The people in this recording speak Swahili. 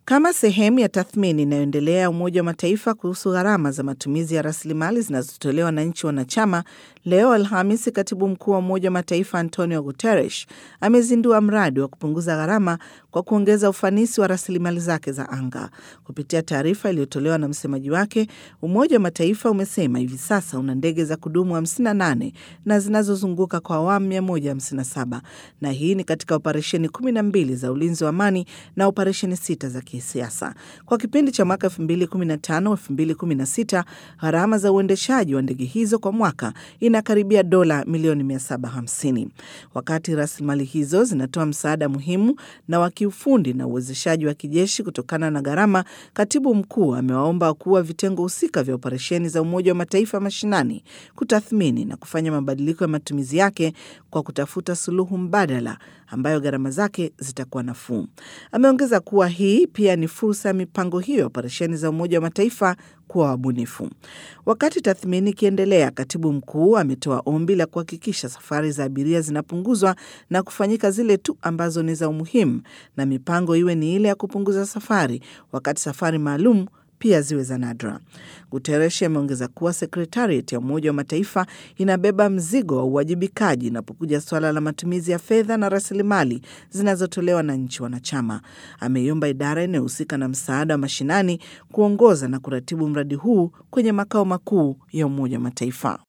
Kama sehemu ya tathmini inayoendelea ya Umoja wa Mataifa kuhusu gharama za matumizi ya rasilimali zinazotolewa na nchi wanachama, leo Alhamisi, katibu mkuu wa Umoja wa Mataifa Antonio Guterres amezindua mradi wa kupunguza gharama kwa kuongeza ufanisi wa rasilimali zake za anga. Kupitia taarifa iliyotolewa na msemaji wake, Umoja wa Mataifa umesema hivi sasa una ndege za kudumu 58 na zinazozunguka kwa awamu 157 na hii ni katika operesheni 12 za ulinzi wa amani na operesheni sita za kisiasa. Kwa kipindi cha mwaka 2015-2016 gharama za uendeshaji wa ndege hizo kwa mwaka inakaribia dola milioni 750. Wakati rasilimali hizo zinatoa msaada muhimu na wa kiufundi na uwezeshaji wa kijeshi kutokana na gharama, katibu mkuu amewaomba wakuu wa vitengo husika vya operesheni za Umoja wa Mataifa mashinani kutathmini na kufanya mabadiliko ya matumizi yake kwa kutafuta suluhu mbadala ambayo gharama zake zitakuwa nafuu. Ameongeza kuwa hii pia ni fursa ya mipango hiyo ya operesheni za Umoja wa Mataifa kuwa wabunifu. Wakati tathmini ikiendelea, katibu mkuu ametoa ombi la kuhakikisha safari za abiria zinapunguzwa na kufanyika zile tu ambazo ni za umuhimu, na mipango iwe ni ile ya kupunguza safari, wakati safari maalum pia ziwe za nadra. Guterres ameongeza kuwa sekretariat ya Umoja wa Mataifa inabeba mzigo wa uwajibikaji inapokuja suala la matumizi ya fedha na rasilimali zinazotolewa na nchi wanachama. Ameiomba idara inayohusika na msaada wa mashinani kuongoza na kuratibu mradi huu kwenye makao makuu ya Umoja wa Mataifa.